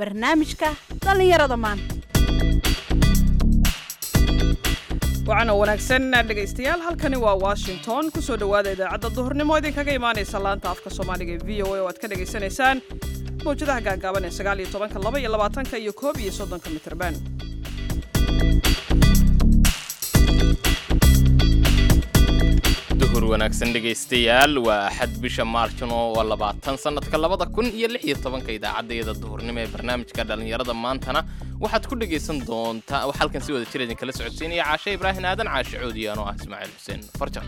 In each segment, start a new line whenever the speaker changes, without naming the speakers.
barnaamijka dhallinyarada maanta
wacan oo wanaagsan dhegaystayaal halkani waa washington kusoo dhowaada idaacadda duhurnimo idinkaga imaanaysa laanta afka soomaaliga ee v o a oo aad ka dhagaysanaysaan mawjadaha gaagaaban ee sagaal iyo tobanka laba iyo labaatanka iyo koob iyo soddonka mitrban
duhur wanaagsan dhegaystayaal waa axad bisha maarjano waa labaatan sannadka labada kun iyo lix iyo tobanka idaacaddayada duhurnimo ee barnaamijka dhallinyarada maantana waxaad ku dhegaysan doontaa wax halkan si wada jir idinkala socodsiinaya caashe ibraahin aadan caashe coodi anoo ah ismaaciil xuseen farjan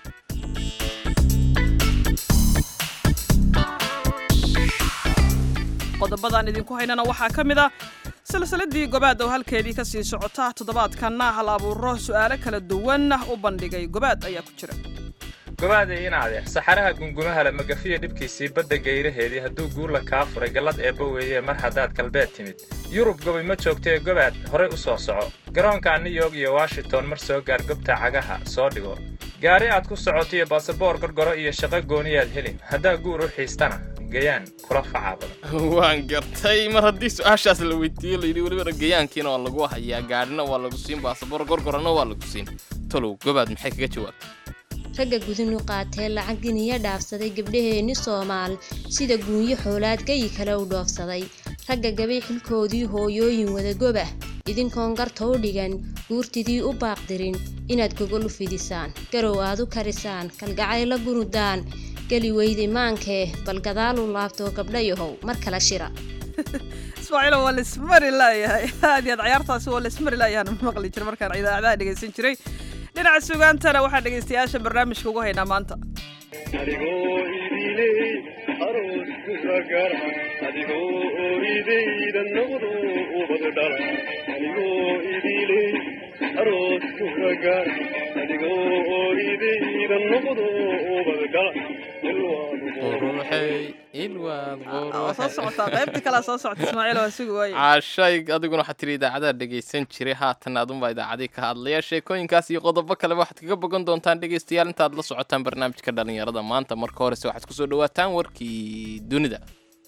qodobadaan idinku haynana waxaa ka mid a silsiladii gobaad oo halkeedii ka sii socota toddobaadkanna hal abuuro su'aalo kala duwan u bandhigay gobaad ayaa ku jira
gobaadey inaade saxaraha gungumahala magafiya dhibkiisii badda gayraheedii hadduu guurla kaa furay gallad eebba weeye mar haddaad galbeed timid yurub gobi ma joogtee gobaad horey u soo soco garoonka new york iyo washington mar soo gaar gobta cagaha soo dhigo gaari aad ku socotiyo baasaboor gorgoro iyo shaqo gooniyaad helin haddaa guur u xiistana gayaan kula facaa badan
waan gartay mar haddii su-aashaas la weydiiyo layidhi welibana gayaankiina waa lagu hayaa gaadhina waa lagu siin baasaboor gorgorana waa lagu siin talow gobaad maxay kaga jawaabtay
ragga gudinu qaatee lacag giniya dhaafsaday gabdhaheenni soomaal sida guunyo xoolaad gayi kale u dhoofsaday ragga gabay xilkoodii hooyooyin wadagobah idinkoon garta u dhigan guurtidii u baaqdirin inaad gogol u fidisaan garow aad u karisaan kalgacayla gunudaan geli weydi maankee bal gadaalu laabtoo gabdhayahow mar kala shira
ismaaciilo waa laismari laayahay aad iyo aad cayaartaasi waa laismari laayahan maqli jira markaan idaacadaha dhegaysan jiray dhinaca sugaantana waxaa dhegaystayaasha barnaamijka ugu haynaa maanta
adigoo idiley aroos kugagara adigoo oridayda noqdo ubad dhala adigoo idiley aroos kugagara adigoo oridayda noqdo ubad dhala
quruxey ilwaad
waa soo socotaa qaybta kalea soo socota ismaaciil waa sugi waaye
caashay adiguna waxaad tiri idaacadaha dhegaysan jiray haatan adunbaa idaacadii ka hadlaya sheekooyinkaas iyo qodobo kaleba waxaad kaga bogan doontaan dhegaystayaal intaad la socotaan barnaamijka dhallinyarada maanta marka horese waxaad kusoo dhawaataan warkii dunida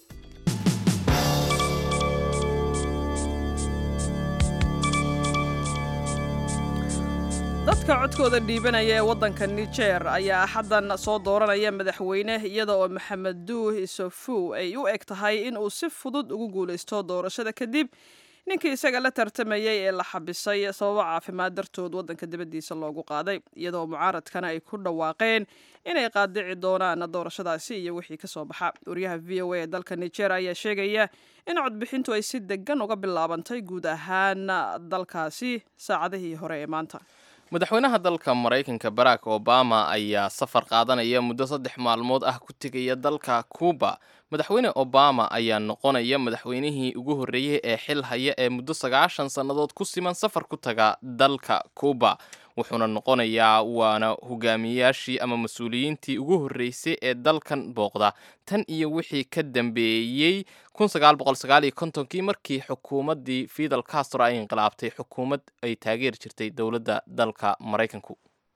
dadka codkooda dhiibanaya ee waddanka niger ayaa axaddan soo dooranaya madaxweyne iyada oo maxamedu isofu ay u eg tahay in uu si fudud ugu guulaysto doorashada kadib ninkii isaga la tartamayey ee la xabisay sababo caafimaad dartood waddanka dibaddiisa loogu qaaday iyadoo mucaaradkana ay ku dhawaaqeen inay qaadici doonaan doorashadaasi iyo wixii ka soo baxa wariyaha v o a ee dalka niger ayaa sheegaya in codbixintu ay si degan uga bilaabantay guud ahaan dalkaasi saacadihii hore ee maanta
madaxweynaha dalka maraykanka barack obama ayaa safar qaadanaya muddo saddex maalmood ah ku tegaya dalka cuuba madaxweyne obama ayaa noqonaya madaxweynihii ugu horreeyey ee xil haya ee muddo sagaashan sannadood ku siman safar ku taga dalka cuuba wuxuuna noqonayaa waana hogaamiyayaashii ama mas-uuliyiintii ugu horreysay ee dalkan booqda tan iyo wixii ka dambeeyey kii markii xukuumaddii fidel castro ay inqilaabtay xukuumad ay taageeri jirtay dowladda dalka maraykanku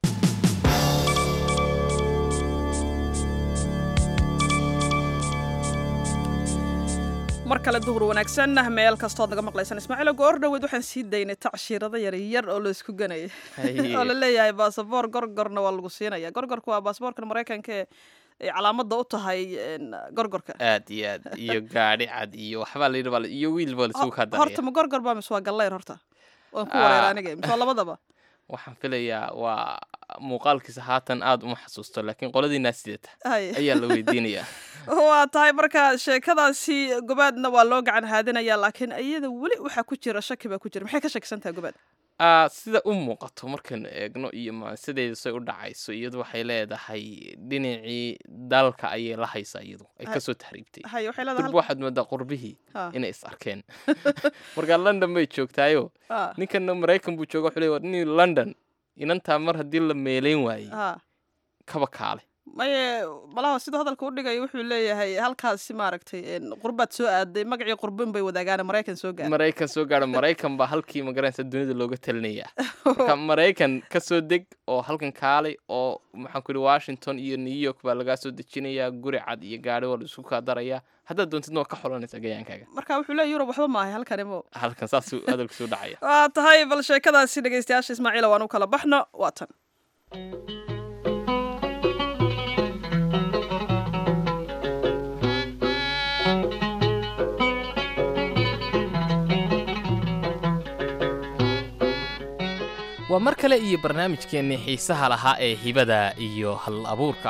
mar kale duhur wanaagsan meel kastood naga maqlaysan ismaaciilo goor dhoweed waxaan sii daynay tacshiirada yaryar oo laysku ganaya oo la leeyahay baasaboor gorgorna waa lagu siinaya gorgorka waa baasaboorkan maraykanka ee calaamada u tahay gorgorka
aad iyo aad iyo gaadhi cad iyo waxbaa la yidhi iyo wiil baa lasugu kaa
horta ma gorgor baa mise waa gallayr horta waan ku wareera aniga mise waa labadaba
waxaan filayaa waa muuqaalkiisa haatan aada uma xasuusto laakiin qoladiinaa sidata ayaa la weydiinayaa
waa tahay marka sheekadaasi gobaadna waa loo gacan haadinaya laakiin iyada weli waxaa ku jira shaki baa ku jira maxay ka shakisan tahay gobaad
sida u muuqato markaynu eegno iyo maansideedu say u dhacayso iyadu waxay leedahay dhinacii dalka ayay la haysaa iyadu ay kasoo tahriibtay durba waxaad moodaa qurbihii inay is arkeen markaa london bay joogtaayo ninkana maraykan buu jooga wuxuu leey nin london inantaa mar haddii la meeleyn waayey kaba kaale
maye malaha siduu hadalka u dhigaya wuxuu leeyahay halkaasi maaragtay een, qurbaad soo aaday magacii qurbin bay wadaagaan maraykan soo gaara
maraykan soo gaadha maraykan baa halkii magaranaysa dunida looga talinaya marka maraykan ka soo deg oo halkan kaalay oo maxaan ku yidhi washington iyo new york baa lagaa soo dejinayaa guri cad iyo gaadhi waa la isku kaa darayaa haddaad doontidna waa ka xolanaysaa gayaankaaga
marka wuxuu leeyahy yurub waxba maahay halkani mo
halkan saasuu hadalku soo dhacaya
waa tahay bal sheekadaasi dhegeystayaasha ismaaciila waan u kala baxno waa tan
waa mar kale iyo barnaamijkeennii xiisaha lahaa ee hibada iyo hal abuurka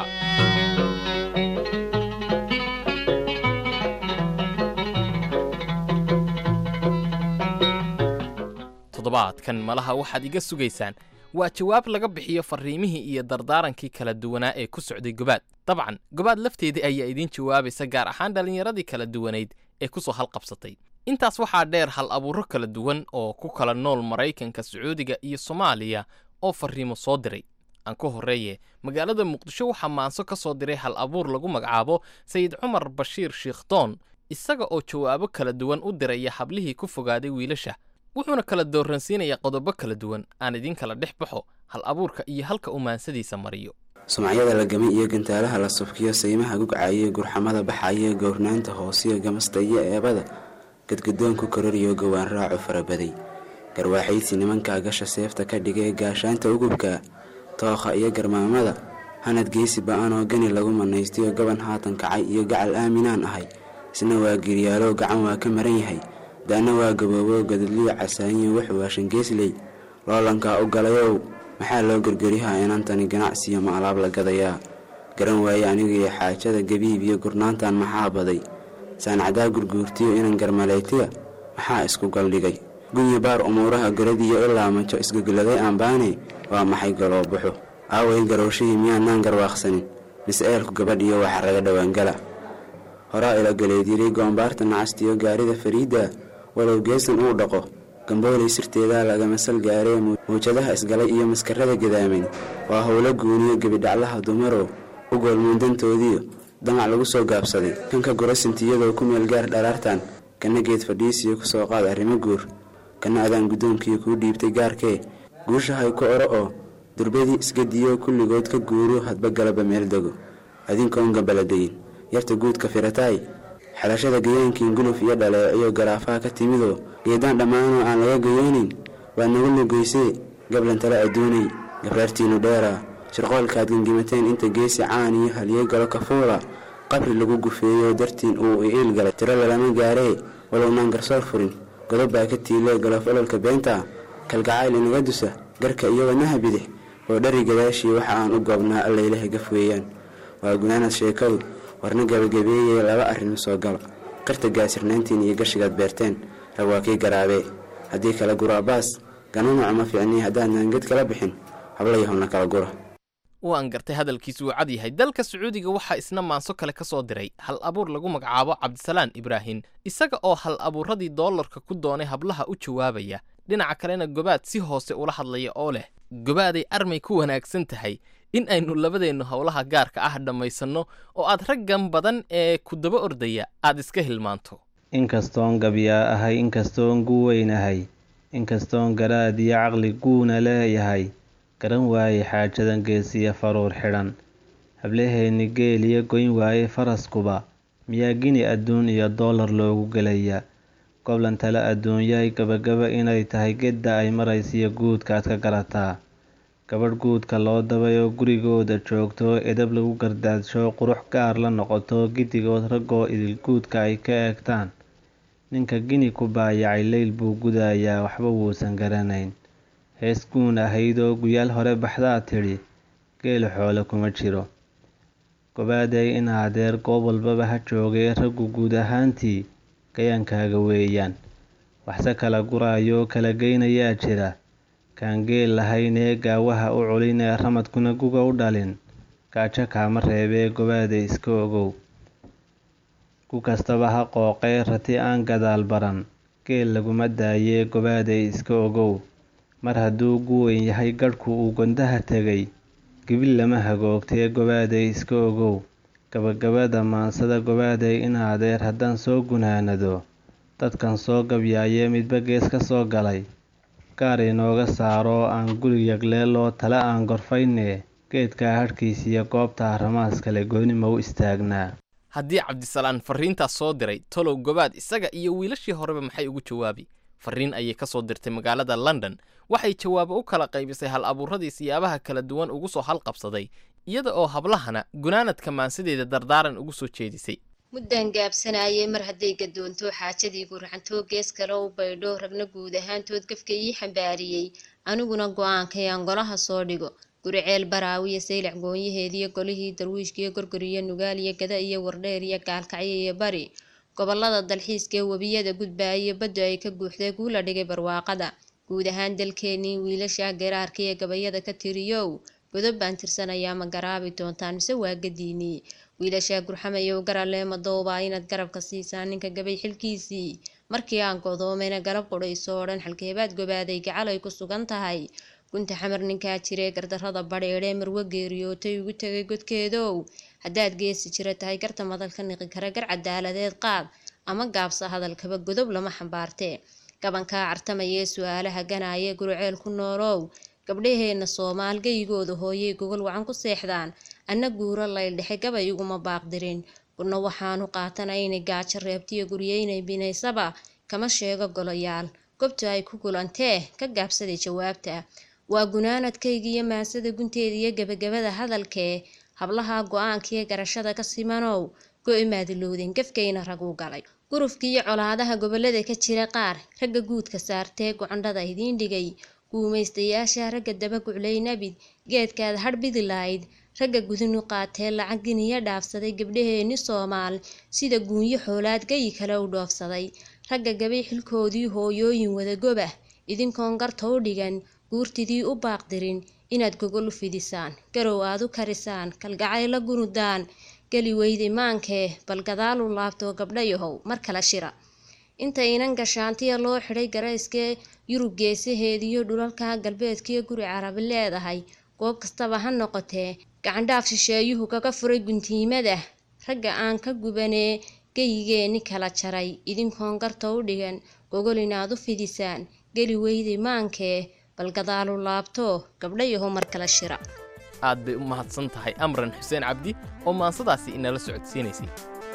toddobaadkan malaha waxaad iga sugaysaan waa jawaab laga bixiyo farriimihii iyo dardaarankii kala duwanaa ee ku socday gobaad dabcan gobaad lafteedii ayaa idiin jawaabaysa gaar ahaan dhallinyaradii kala duwanayd ee ku soo halqabsatay intaas waxaa dheer hal abuurro kala duwan oo ku kala nool maraykanka sacuudiga iyo soomaaliya oo farriimo soo diray aan ku horreeye magaalada muqdisho waxaa maanso ka soo diray hal abuur lagu magacaabo sayid cumar bashiir shiikhdoon isaga oo jawaabo kala duwan u diraya hablihii ku fogaaday wiilasha wuxuuna kala dooransiinayaa qodobo kala duwan aan idin kala dhex baxo hal abuurka iyo halka uu maansadiisa mariyo
sumcadyada la gamay iyo gantaalaha la subkiyo saymaha gugcaye gurxamada baxaye gowrnaanta hoosiyo gamasta iyo eebada gadgadoonku kororiyo gowaan raaco farabaday garwaaxaydsi nimankaa gasha seefta ka dhigay gaashaanta ugubka tookha iyo garmaamada hanad geysi ba-anoo gani lagu manaystiyo gaban haatan kacay iyo gacal aaminaan ahay isna waa giryaalo gacan waa ka maran yahay daana waa gaboobo gadadliyo casaayiyo wuxuu waashan geesley loolankaa u galayow maxaa loo gergeryahaa inantani ganacsiyo ma alaab la gadayaa garan waaye anigiyo xaajada gabiib iyo gurnaantan maxaa baday saancadaa gurguurtiyo inan garmaleytiya maxaa isku galdhigay gunya baar umuuraha garadiyo ilaa majo isgogoladay aanbaane waa maxay galoobuxu aaway garowshihii miyaanaan garwaaqsanin mise eelku gabadhiyo waxa raga dhowaangala horaa ila galeedyiray goombaarta nacastiyo gaarida fariidda walow geesan uu dhaqo gambooley sirteedaa lagama sal gaaree muwjadaha isgalay iyo maskarada gadaamin waa howlo guuniyo gebidhaclaha dumarow u goolmuundantoodiyo damac lagu soo gaabsaday kanka gurasintiyadoo ku meel gaar dharaartan kana geed fadhiisiyo ku soo qaad arrimo guur kana adaan guddoonkiyo kuu dhiibtay gaarkee guushahay ku oro oo durbadii isgadiyo kulligood ka guuro hadba galaba meel dego adinkoon gabaladayin yarta guudka firataay xalashada gayaankiin guluf iyo dhaleeciyo garaafaha ka timidoo geedaan dhammaanoo aan laga gayoonin waa nagu lugaysee gablantale adduunay gabraartiinnu dheeraa shirqoolkaad gengimateen inta geesi caan iyo haliyey galo kafuula qabri lagu gufeeyo dartiin uu iil galay tiro lalama gaaree walownaan garsoor furin godob baa ka tiilee galof ololka beenta kalgacayl inaga dusa garka iyo wadnaha bidix oo dhari gadaashii waxa aan u goobnaa allaylaha gaf weeyaan waa gunaanad sheekadu warna gabagabeeyee laba arrin soo gala qirta gaasirnayntiin iyo gashigaad beerteen rag waa kii garaabee haddii kala guraabaas gananaco ma fiicnii haddaadnaan ged kala bixin hablayahowna kala gura
waan gartay hadalkiisu uu cad yahay dalka sacuudiga waxaa isna maanso kale ka soo diray hal abuur lagu magacaabo cabdisalaan ibraahim isaga oo hal abuuradii doolarka ku doonay hablaha u jawaabaya dhinaca kalena gobaad si hoose ula hadlaya oo leh gobaaday armay ku wanaagsan tahay in aynu labadeennu howlaha gaarka ah dhammaysanno oo aad raggan badan ee ku daba ordaya aad iska hilmaanto
inkastoon gabyaa ahay inkastoon guweynahay inkastoon garaad iyo caqli guuna leeyahay garan waaye xaajadan geesiya faruur xidhan hablaheenni geel iyo goyn waaye faraskuba miyaa gini adduun iyo doolar loogu gelaya goblan tale adduunyahay gabagaba inay tahay gedda ay maraysiyo guudkaad ka garataa gabadh guudka loo dabay oo gurigooda joogto edab lagu gardaadsho qurux gaar la noqoto giddigood raggoo idil guudka ay ka eegtaan ninka gini ku baayacay leyl buu gudayaa waxba wuusan garanayn hees guun ahaydoo guyaal hore baxdaa tidhi geelu xoole kuma jiro gobaaday in adeer goob walbaba ha joogee raggu guud ahaantii gayaankaaga weeyaan waxse kala guraayo kala geynayaa jira kaan geel lahaynee gaawaha u culinee ramadkuna guga u dhalin gaajo kaama reebee gobaaday iska ogow ku kastaba ha qooqee rati aan gadaal baran geel laguma daayee gobaaday iska ogow mar hadduu guweyn yahay gadhku uu gondaha tegay gibil lama hagoogtee gobaaday iska ogow gabagabada maansada gobaaday in adeer haddaan soo gunaanado dadkan soo gabyaayee midba gees ka soo galay gaar inooga saaro aan guri yagleeloo tale aan gorfaynee geedkaa hadhkiisiyo goobta ramaas kale gooni ma u istaagnaa
haddii cabdisalaan fariintaas soo diray tolow gobaad isaga iyo wiilashii horeba maxay ugu jawaabi fariin ayay ka soo dirtay magaalada london waxay jawaabo u kala qaybisay hal abuuradii siyaabaha kala duwan ugu soo halqabsaday iyada oo hablahana gunaanadka maansadeeda dardaaran ugu soo jeedisay
muddaan gaabsanayay mar hadday gadoonto xaajadii gurxantoo gees kale u baydho ragna guud ahaantood gafka ii xambaariyey aniguna go-aankayaan golaha soo dhigo guriceel baraawiyo saylac goonyaheediyo golihii darwiishkiyo gorgoriyo nugaal iyo gada iyo wardheer iyo gaalkacyo iyo bari gobolada dalxiiskaee webiyada gudbaayo baddu ay ka guuxday guula dhigay barwaaqada guud ahaan dalkeenii wiilasha geraarka iyo gabayada ka tiriyow godob baan tirsanayaa ma garaabi doontaan mise waa gadiinii wiilashaa gurxamayow garale madowbaa inaad garabka siisaan ninka gabay xilkiisii markii aan godoomayna garab qudhayso oo dhan xalkeebaad gobaaday gacal ay ku sugan tahay gunta xamar ninkaa jiree gardarrada badheedhee marwo geeriyootay ugu tegay godkeedow haddaad geesi jira tahay garta madalka niqi kara gar cadaaladeed qaad ama gaabsa hadalkaba godob lama xambaartee gabankaa cartamayee su-aalaha ganaaye guruceel ku noolow gabdhaheenna soomaal geyigooda hooyay gogol wacan ku seexdaan anna guuro layldhexe gabay iguma baaqdirin gudna waxaanu qaatanaynay gaajo reebtiyo guryeynay binaysaba kama sheego golayaal gobta ay ku gulantee ka gaabsaday jawaabta waa gunaanadkaygiiyo maansada gunteeda iyo gebagabada hadalkee hablaha go-aankiiyo garashada ka simanow go-imaadilowdeen gafkayna raguu galay gurufkiiyo colaadaha gobolada ka jira qaar ragga guudka saartee gocondhada idiin dhigay guumaystayaasha ragga daba guclay nabid geedkaad hadhbidi lahayd ragga gudinu qaatee lacag giniyo dhaafsaday gabdhaheeni soomaal sida guunyo xoolaad geyi kale u dhoofsaday ragga gabay xilkoodii hooyooyin wadagoba idinkoon garta u dhigan guurtidii u baaqdirin inaad gogol u fidisaan garow aad u karisaan kalgacay la gunudaan geli weyday maankee bal gadaal u laabtoo gabdhayahow mar kale shira inta inan gashaantiya loo xidhay garayskee yurub geesaheediyo dhulalka galbeedkiyo guri carabi leedahay goob kastaba ha noqotee gacandhaaf shisheeyuhu kaga furay guntiimada ragga aan ka gubanee geyigeeni kala jaray idinkoon garta u dhigan gogol inaad u fidisaan geli weyday maankee bal gadaalu laabto gabdhayaho mar kale shira
aad bay u mahadsan tahay amran xuseen cabdi oo maansadaasi inala socodsiinaysay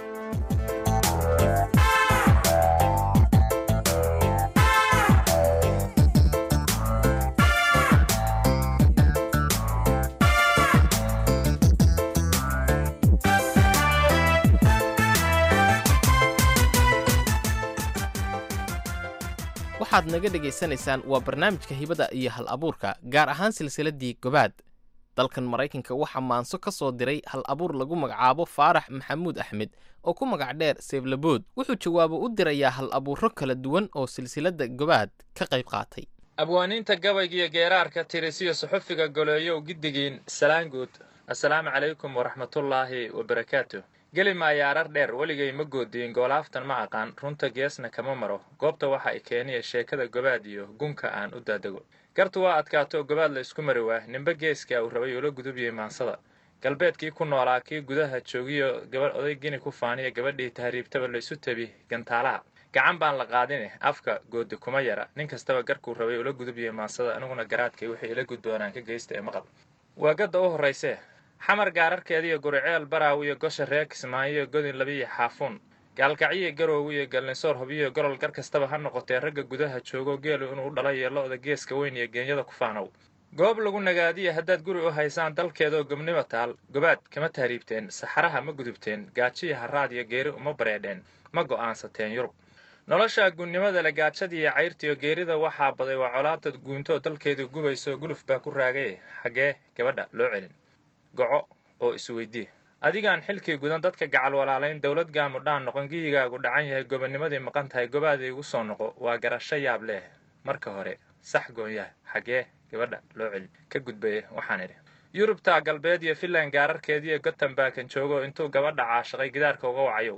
waxaad naga dhegaysanaysaan waa barnaamijka hibada iyo hal abuurka gaar ahaan silsiladdii gobaad dalkan maraykanka waxaa maanso ka soo diray hal abuur lagu magacaabo faarax maxamuud axmed oo ku magac dheer seeblabood wuxuu jawaabo u dirayaa hal abuuro kala duwan oo silsiladda gobaad ka qayb qaatay
abwaaniinta gabaygiiyo geeraarka tirisiyo suxufiga goleeyow giddigiin salaanguud assalaamu calaykum waraxmatullaahi wabarakaatu geli maayo arar dheer weligay ma goodiyin goolaaftan ma aqaan runta geesna kama maro goobta waxa i keeniya sheekada gobaad iyo gunka aan u daadego gartu waa adkaato gobaad la isku mari waa nimbe geeskaa uu rabay ula gudubiyey maansada galbeedkii ku noolaa kii gudaha joogiyo gabadh oday gini ku faaniya gabadhii tahriibtaba laysu tabi gantaalaha gacan baan la qaadine afka goodi kuma yara nin kastaba garkuu rabay ula gudubiyey maansada aniguna garaadkay wixii ila gudboonaan ka geysta ee maqal waa gadda u horraysee xamar gaararkeediiyo guriceel baraawiyo gosha reer kismaayo godin labiyo xaafuun gaalkacyiyo garoowiyo galnisoor hubiyo golol gar kastaba ha noqotee ragga gudaha joogo geelu inuu dhalayo lo-da geeska weyn iyo geenyada ku faanow goob lagu nagaadiya haddaad guri u haysaan dalkeedaoo gobnimo taal gobaad kama tahriibteen saxaraha ma gudubteen gaajiyo haraad iyo geeri uma bareedheen ma go'aansateen yurub nolosha guunnimada le gaajadiiyo cayrtiyo geerida waxaa baday waa colaadad guuntoo dalkeedu gubayso guluf baa ku raagaye xaggee gabadha loo celin goco oo isweydii adigaan xilkii gudan dadka gacal walaalayn dowlad gaamudhaan noqon giyigaagu dhacan yahay gobonimadii maqan tahay gobaadii igu soo noqo waa garasho yaab leh marka hore sax goonyaha xaggee gabadha loo celin ka gudbaye waxaan idhi yurubta galbeed iyo finland gaararkeediiyo gotembakan joogo intuu gabadha caashaqay gidaarka uga wacayow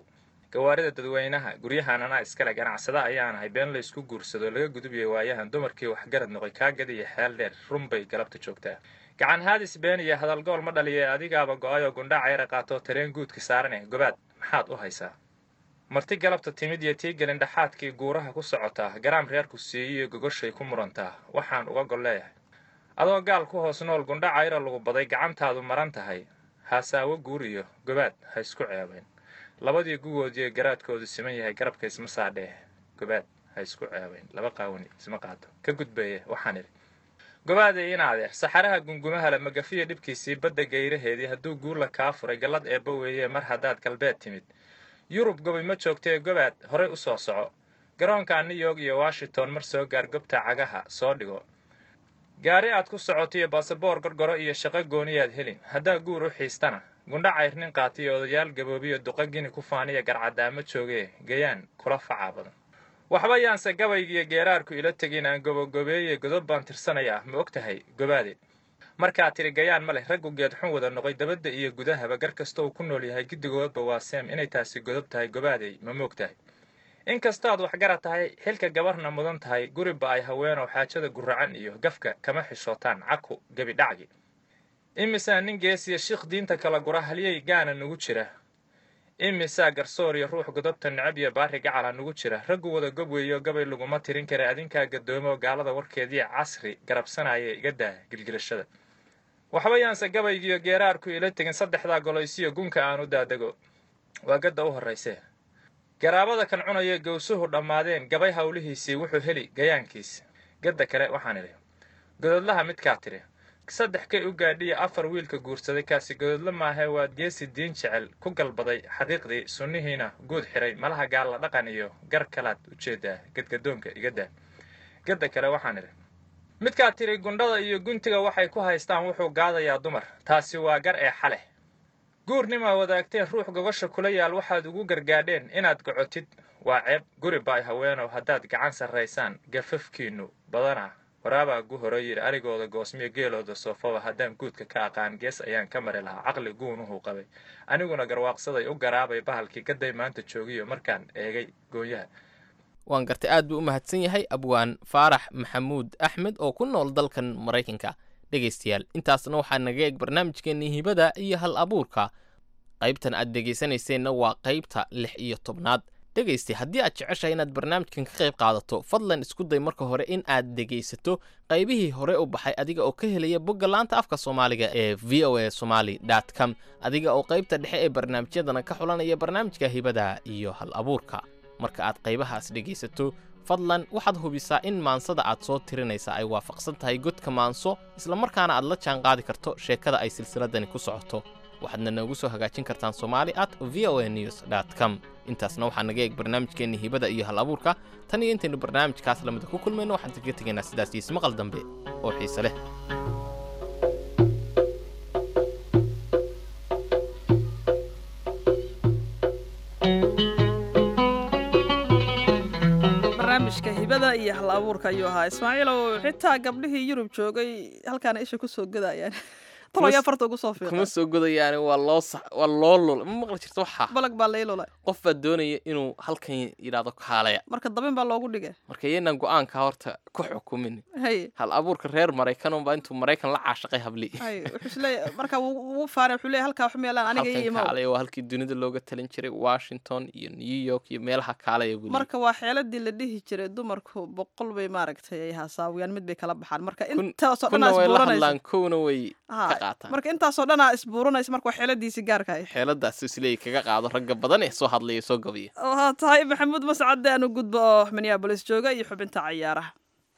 gawaarida dadweynaha guryahan anaa iskale ganacsada ayaanahay been laysku guursado laga gudubiyay waayahan dumarkii waxgarad noqoy kaagadiyo xeel dheer runbay galabta joogtaa gacan haadis been iyo hadalgool ma dhaliye adigaaba go-ayoo gundhaca yara qaatoo tareen guudka saarane gobaad maxaad u haysaa marti galabta timid iyo tii gelin dhaxaadkii guuraha ku socotaa garaam reerku siiyiyo gogoshay ku murantaa waxaan uga gol leeyahay adoo gaal ku hoos nool gundhaca yara lagu baday gacantaadu maran tahay haasaawo guur iyo gobaad ha isku ceebayn labadii gugoodiiyo garaadkoodu siman yahay garabka isma saadhee gobaad ha isku ceebayn laba qaawani isma qaato ka gudbeeye waxaan idhi gobaadey in adeer saxaraha gungumahala magafiya dhibkiisii badda gayraheedii hadduu guurla kaa furay gallad eebba weeye mar haddaad galbeed timid yurub gobi ma joogtee gobaad horey u soo soco garoonka new york iyo washington mar soo gaar gobta cagaha soo dhigo gaari aad ku socoto iyo baasaboor gorgoro iyo shaqo gooniyaad helin haddaa guur u xiistana gundha cayrnin qaatiyo odayaal gaboobiyo duqa gini ku faaniya garcadaamo joogee gayaan kula facaa badan waxba yaanse gabaygiiyo geeraarku ila tegin aan gobogobeeye godob baan tirsanayaa ma og tahay gobaade markaa tiri gayaan ma leh raggu geed xun wada noqoy dabadda iyo gudahaba gar kasta uu ku nool yahay giddigoodba waa seem inay taasi godob tahay gobaadey ma moog tahay inkastaad waxgarad tahay xilka gabarna mudan tahay guriba ay haweenoo xaajada guracan iyo gafka kama xishootaan caku gebidhacgi imisaa nin geesiya shiikh diinta kala gura halyey gaana nugu jira imisaa garsoor iyo ruux godobta necab iyo baari gacala nugu jira raggu wada gob weeyo gabay laguma tirin kara adinkaa gadoomo gaalada warkeediiyo casri garabsanaya iga daa gilgilashada waxba yaanse gabaygiiyo geeraarku ila tegin saddexdaa goloysiyo gunka aan u daadego waa gadda u horraysee garaabada kan cunaya gowsuhu dhammaadeen gabay howlihiisii wuxuu heli gayaankiis gadda kale waxaan idhi gododlaha midkaa tiri saddex kay u gaadhiya afar wiilka guursaday kaasi gododla maahee waad geesi diin jecel ku galbaday xaqiiqdii sunnihiina guud xiray malaha gaalla dhaqan iyo gar kalaad ujeedaa gadgadoonka igadaa gadda kale waxaan idhi midkaa tiri gundhada iyo guntiga waxay ku haystaan wuxuu gaadayaa dumar taasi waa gar ee xaleh guurnimaa wadaagteen ruux gogosha kula yaal waxaad ugu gargaadheen inaad gocotid waa ceeb guri baay haweenow haddaad gacan sarraysaan gafafkiinnu badanaa waraabaa gu hore yidhi arigooda goosmiyo geelooda soofaba haddaan guudka ka aqaan gees ayaan ka mari lahaa caqli guunuhuu qabay aniguna garwaaqsaday u garaabay bahalkii gaday maanta joogiyo markaan eegay goonyaha
waan gartay aad buu u mahadsan yahay abwaan faarax maxamuud axmed oo ku nool dalkan maraykanka dhegaystayaal intaasna waxaa naga eeg barnaamijkeennii hibada iyo hal abuurka qaybtan aad dhegaysanayseena waa qaybta lix iyo tobnaad dhegaystay haddii aad jeceshahay inaad barnaamijkan ka qayb qaadato fadlan isku day marka hore in aad dhegaysato qaybihii hore u baxay adiga oo ka helaya bogga laanta afka soomaaliga ee v o a somaly com adiga oo qaybta dhexe ee barnaamijyadana ka xulanaya barnaamijka hibada iyo hal abuurka marka aad qaybahaas dhegaysato fadlan waxaad hubisaa in maansada aad soo tirinaysa ay waafaqsan tahay godka maanso islamarkaana aad la jaan qaadi karto sheekada ay silsiladani ku socoto waxaadna noogu soo hagaajin kartaan somali at v o a news com intaasna waxaa naga eeg barnaamijkeenni hibada iyo hal abuurka tan iyo intaynu barnaamijkaas lamida ku kulmayno waxaan kaga tegaynaa sidaas iyo ismaqal dambe oo xiise leh
barnaamijka hibada iyo hal abuurka ayuu ahaa ismaaciilow xitaa gabdhihii yurub joogay halkaana isha ku soo gadayaan talow yaa farta ugu soo
kuma
fiiqa
soo godayaani waa loo sax waa loo lul ma maqli jirta waxaa
balag baa laylula
qof baa doonaya inuu halkan yidhaahdo kaalaya
marka dabin baa loogu dhigay
marka iyaynaan go-aanka horta ku xukumin
hay
hal abuurka reer maraykan unbaa intuu maraykan la caashaqay habli
hay wuxuu isleeyahay marka wuu wuu faanay wuxuu leeyahay halkaa wax meelaan aniga iyo
halkan
imow
kaalaya waa halkii dunida looga talin jiray washington iyo new york iyo meelaha kaalaya buu
marka waa xeeladii la dhihi jiray dumarku boqol bay maaragtay ay haasaawiyaan mid bay kala baxaan marka
Kun-
intaasoo dhan
kuna
aa
way la
isbuuranaysa
hadlaan kowna way
Ha,
ka qaataan
marka intaasoo dhan aa isbuuranaysa marka waa xeeladiisii gaarka ahayd
xeeladaas isleey kaga qaado ragga badan ee soo hadlaya soo gabiya
waxaa tahay maxamuud mascade aanu gudbo oo minneabolis jooga iyo xubinta cayaaraha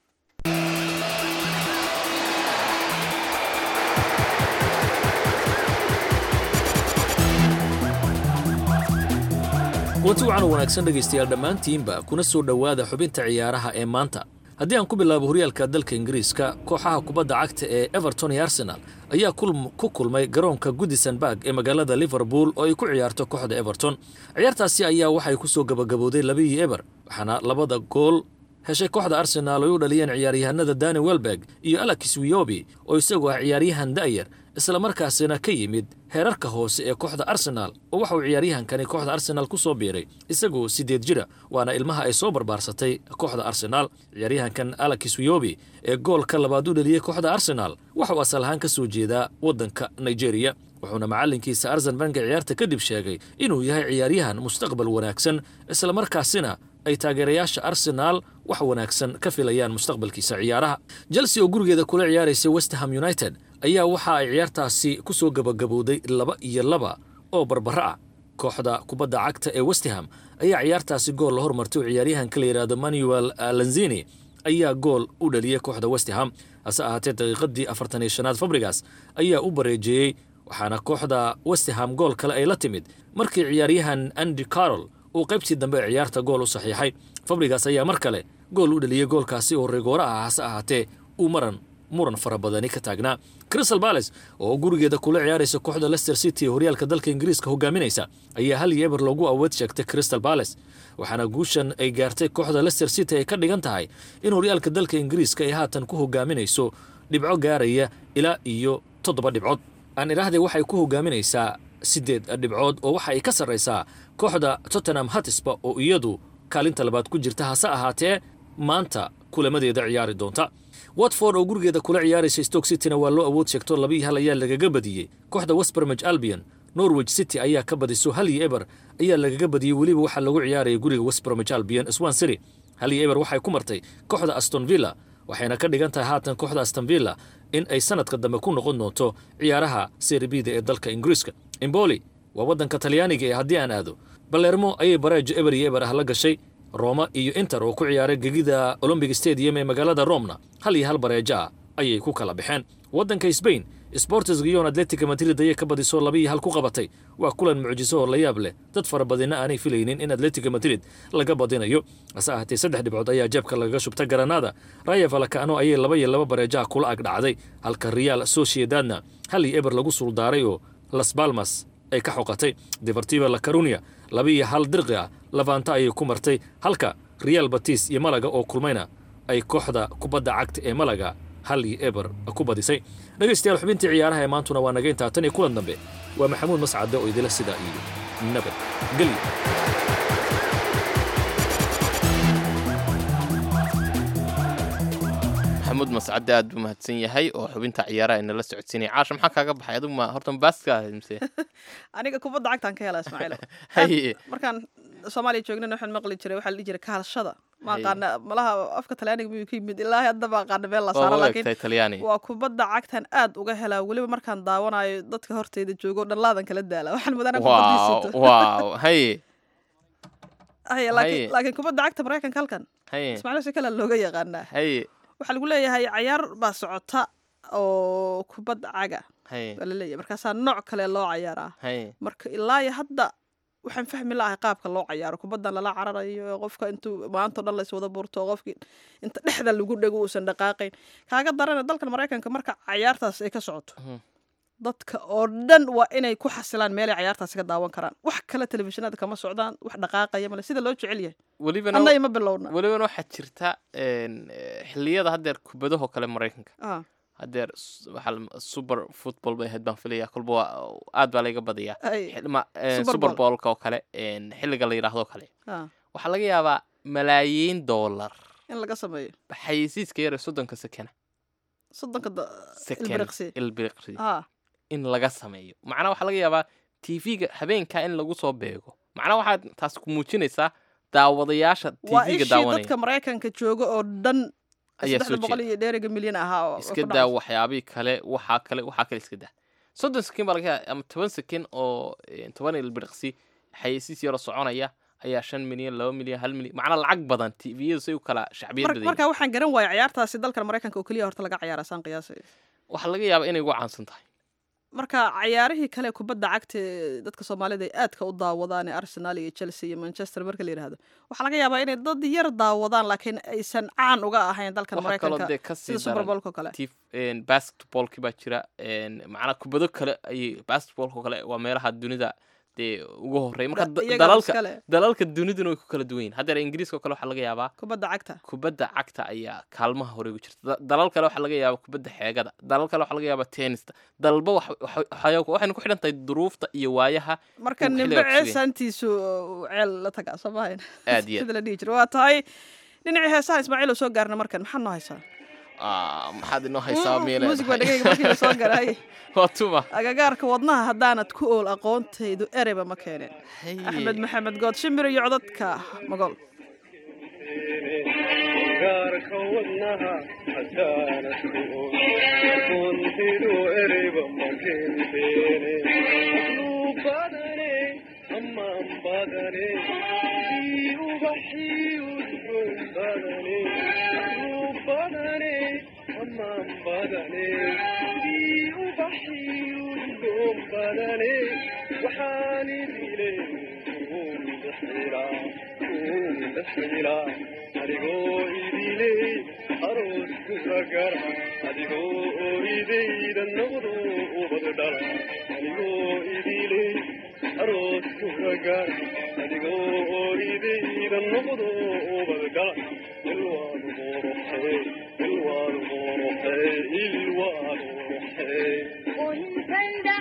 kulanti wacan oo wanaagsan dhegaystayaal dhammaantiinba kuna soo dhowaada xubinta ciyaaraha ee maanta haddii aan ku bilaabo horyaalka dalka ingiriiska kooxaha kubadda cagta ee everton iyo arsenal ayaa kulm- ku kulmay garoonka goodison barg ee magaalada liverpool oo ay ku ciyaarto kooxda everton ciyaartaasi ayaa waxay ku soo gabagabowday labaiyo eber waxaana labada gool heshay kooxda arsenaal ay u dhaliyeen ciyaaryahanada dani welberg iyo alex wiyobi oo isagu ah ciyaaryahan da'yar islamarkaasina ka yimid heerarka hoose ee kooxda arsenaal oo waxa uu ciyaaryahankani kooxda arsenaal ku soo biiray isagoo siddeed jira waana ilmaha ay soo barbaarsatay kooxda arsenaal ciyaaryahankan alakis wiyobi ee goolka labaad u dheliyey kooxda arsenaal waxa uu asal ahaan ka soo jeedaa waddanka nigeria wuxuuna macallinkiisa arsen banka ciyaarta kadib sheegay inuu yahay ciyaaryahan mustaqbal wanaagsan islamarkaasina ay taageerayaasha arsenaal wax wanaagsan ka filayaan mustaqbalkiisa ciyaaraha chelsea oo gurigeeda kula ciyaaraysa westham united ayaa waxa ay ciyaartaasi ku soo gabagabowday laba iyo laba oo barbaro ah kooxda kubadda cagta ee westham ayaa ciyaartaasi gool la hormartay oo ciyaaryahanka la yidhaahdo manuel lanzini ayaa gool u dhaliyey kooxda westham hase ahaatee daqiiqadii afartan iyo shanaad fabrigas ayaa u bareejeeyey waxaana kooxda westham gool kale ay la timid markii ciyaaryahan andy carol uu qaybtii dambe ee ciyaarta gool u saxiixay fabrigas ayaa mar kale gool u dhaliyey goolkaasi oo rigoora ah hase ahaatee uu maran muran fara badani ka taagnaa crystal bales oo gurigeeda kula ciyaaraysa kooxda leicester city ee horyaalka dalka ingiriiska hogaaminaysa ayaa hal iyo eber loogu awood sheegtay crystal bales waxaana guushan ay gaartay kooxda leicester city ay ka dhigan tahay in horyaalka dalka ingiriiska ay haatan ku hogaaminayso dhibco gaaraya ilaa iyo toddoba dhibcood aan idhaahdee waxay ku hogaaminaysaa siddeed dhibcood oo waxa ay ka sarraysaa kooxda tottenham hatisba oo iyadu kaalinta labaad ku jirta hase ahaatee maanta kulamadeeda ciyaari doonta watford oo gurigeeda kula ciyaaraysa stoke cityna waa loo awood sheegto laba iyo hal ayaa lagaga badiyey kooxda westbermage albion norwich city ayaa ka badiso hal iyo eber ayaa lagaga badiyey weliba waxaa lagu ciyaaraya guriga westbermage albion swan city hal iyo eber waxay ku martay kooxda aston villa waxayna ka dhigan tahay haatan kooxda aston villa in ay sanadka dambe ku noqon doonto ciyaaraha seribida ee dalka ingiriiska imboli waa waddanka talyaaniga ee haddii aan aado balermo ayay bareejo eber iyo eber ah la gashay roma iyo inter oo ku ciyaaray gegida olombic stadium ee magaalada romna hal iyo hal bareejo ah ayay ku kala baxeen waddanka sbain sportes giyon atletica madrid ayay ka badiso laba iyo hal ku qabatay waa kulan mucjiso oo la yaab leh dad fara badina aanay filaynin in atletica madrid laga badinayo hase ahaatee saddex dhibcood ayaa jeebka lagaga shubta garanada raya valakano ayay laba iyo laba bareejaha kula ag dhacday halka real sociedadna hal iyo eber lagu suuldaaray oo las balmas ay ka xoqatay deportiva la carunia laba iyo hal dirqi ah lavanta ayay ku martay halka real batis iyo malaga oo kulmayna ay kooxda kubadda cagta ee malaga hal iyo eber ku badisay dhegaystayaal xubintii ciyaaraha ee maantuna waa naga intaa tan iyo kulan dambe waa maxamuud mascade oo idila sidaa iyo nabad gelyo
maxamuud mascade aad buu mahadsan yahay oo xubinta ciyaaraha inala socodsiinaya caasha maxaa kaaga baxay adigu ma horta baaska mise
aniga kubadda cagtaan ka hela ismaaciil
haye
markaan soomaaliya joognana waxaan maqli jiray waxaa la dhihi jiray kahadashada ma aqaana malaha afka talyaaniga miyuu ka yimid ilaahi hadda ma aqaana meel la
waa
saaro
u
laakiin
egtay talyaani
waa kubadda cagtan aad uga helaa weliba markaan daawanayo dadka horteyda joogo dhanlaadan kala daala waxaan mudanaa
waaw
kubaddiisito
waaw haye
haye
haye.
laakiin laakiin kubadda cagta maraykanka halkan
haye
ismaaciil si kale looga yaqaanaa
haye
waxaa lagu leeyahay cayaar baa socota oo kubadda caga
haye
baa laleeyahay markaasaa nooc kale loo cayaaraa
haye
marka ilaa iyo hadda waxaan fahmi lahay qaabka loo cayaaro kubaddan lala cararayo ee qofka intuu maantao dhan lays wada buurto oo qofkii inta dhexda lagu dhego uusan dhaqaaqayn kaaga darana dalkan maraykanka marka cayaartaas ay ka socoto
Mhm.
dadka oo dhan waa inay ku xasilaan meelay cayaartaasi ka daawan karaan wax kale telefishinada kama socdaan wax dhaqaaqaya male sida loo jecel yahay
welibana
anna ima bilowna
welibana waxaa jirta een, eh, xilliyada haddeer kubadahoo kale maraykanka
Ah,
haddeer s- waxaa la- super football bay ahayd baan filaya kolba waa aad baa layga badiyaa
ay,
Xil- ma- eh,
Super
super
Bowl.
bowlka oo kale een, xilliga la yidhaahdo kale
ah,
waxaa laga yaabaa malaayiin doolar
in laga sameeyo
xayeysiiska yar ee soddonka sekena
soddonka da-
seken
ilbiriqsi
ilbiriqsi
ah
in laga sameeyo macnaa waxaa laga yaabaa tv-ga habeenkaa in lagu soo beego macnaa waxaad taas ku muujinaysaa daawadayaasha
waa
tv-ga
ishii
daawanaya
dadka maraykanka jooga oo dhan
ayaa soo
saddexda boqol
jeeda
iyo dheeriga milyan ahaa oo- oo
iska
ku
daa
dhacay.
waxyaabihii kale waxaa kale waxaa kale iska daa soddon sekin baa laga yaaba ama toban sekin oo eh, toban ilbiriqsi xayeysiis yaroo soconaya ayaa shan milyan laba milyan hal milyan macnaa lacag badan tviyadu say u kala shacbiyad
Mar-
badan yihiin.
marka waxaan garan waaya ciyaartaasi dalkan maraykanka oo keliya horta laga ciyaara saan qiyaasay
waxaa laga yaabaa inay ugu caansan tahay
marka cayaarihii kale kubadda cagta ee dadka soomaalida ay aadka u daawadaan ee arsenal iyo chelsea iyo manchester marka la yidhaahdo waxaa laga yaabaa inay dad yar daawadaan laakiin aysan caan uga ahayn dalkan
waxaa kaloo
maraykanka
dee kasii
sida super
daran
bowlka oo kale
tif basketballki baa jira een, macnaa kubado kale ayay basketballka oo kale waa meelaha dunida dee ugu horreey marka
Da-
da-
iyagaa
dalalka
iskale.
dalalka duniduna way ku kala duwan yihin haddeer ingiriiska oo kale waxaa laga yaabaa
kubadda cagta
kubadda cagta ayaa kaalmaha hore ugu jirta Da- dalal kale waxaa laga yaabaa kubadda xeegada dalal kale waxaa laga yaabaa tennista dalba wax- wax- waxay waxayna ku xidhan tahay duruufta iyo waayaha
marka
uu
nimbe
xilligaa ku sugaya.
ceesaantiisu uu ceel la tagaa soo mahayn
aad iyo aad
sida la dhihi jiro waa tahay dhinacii heesaha ismaaciil oo soo gaarna markan maxaa noo haysaa
Ah, maxaad inoo haysaa miile
muusig baa dhegeyga markii la soo garay
waa tuma
agagaarka wadnaha haddaanad ku ool aqoontaydu ereba ma keeneen axmed maxamed good shimbir iyo codadka magool
gaarka wadnaha haddaanad ku og aqoontidu ereyba ma kenteene asluu badane amaan badane ii ubaxii udgoon badane asluu badane amaan badane ii ubaxii udgoon badane waxaan idile kuun bixilaa kuun bixilaa adigoo idiley aroos kuragara adigoo oridayda noqdo ubad dhala adigoo idiley aroos kuragara adigoo oridayda noqdo ubad dhala ilwaad qoroxee ilwaad qoroxee ilwaad qoroxee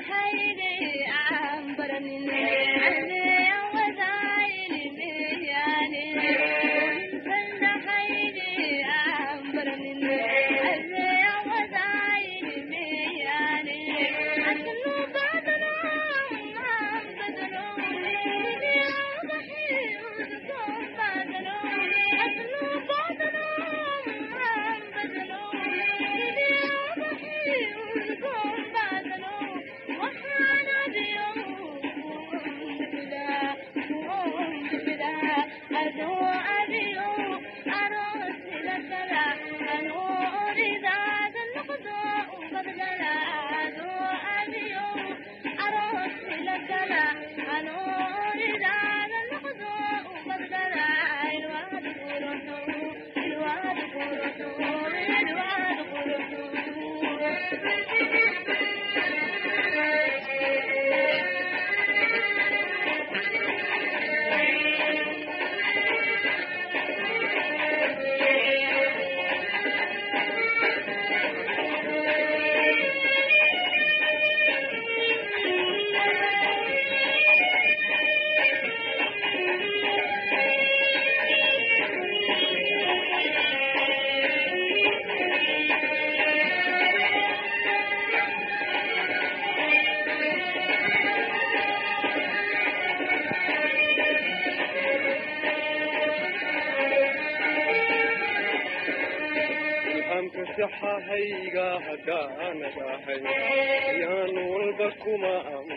ilhamka saxahayga haddaanad ahay yaan walba kuma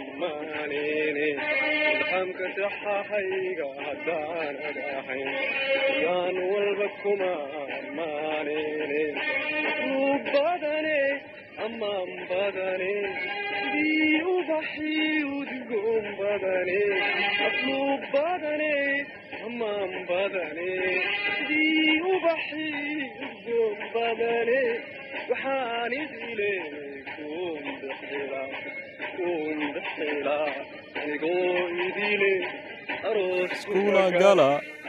ammaanine ilhamka saxahayga haddaanad ahay yaan walba kuma ammaanine asluu badane amaan badane sidii ubaxii udgoon badane asluu badane amaan badane sidii ubaxii udgoon badane waxaan idile kuun bixila kuun bixila adigoo idile aroos
Kuula gala.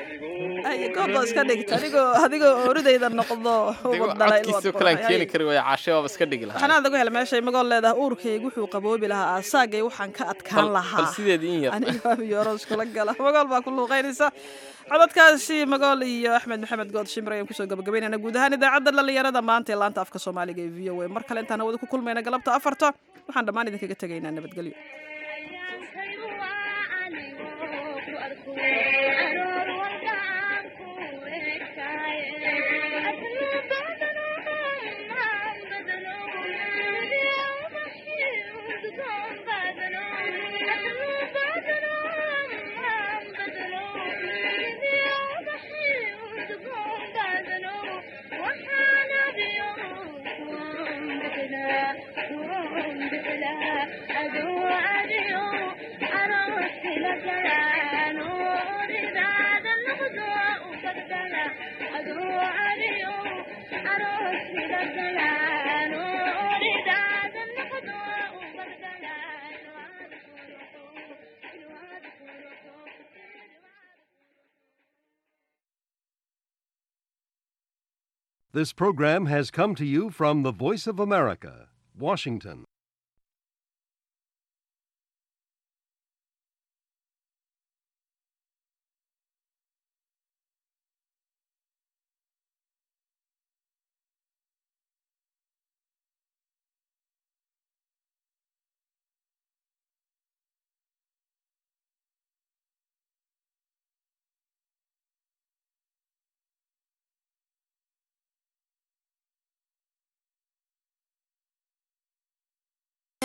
ay gooba iska dhigta adigoo adigoo oridayda noqdo
Adigoo
ubad dhalay
codkiisoo kale aan keeni kari waaya caashe waaba iska dhigi lahaa
xanaad lagu hela meeshay magool leedahay uurkaygu wuxuu qaboobi lahaa aasaagay waxaan ka adkaan
bal
lahaa
sideedii in yar
aniga yoroos kula gala magool baa ku luuqaynaysa codadkaasi magool iyo axmed maxamed good shimir ayaan kusoo gabagabaynayna guud ahaan idaacadda dhalinyarada maanta ee laanta afka soomaaliga ee v o a mar kale intaan hawada ku kulmayna galabta afarta waxaan dhammaan idinkaga tegaynaa nabadgelyo
Thank you. This program has come to you from the Voice of America, Washington.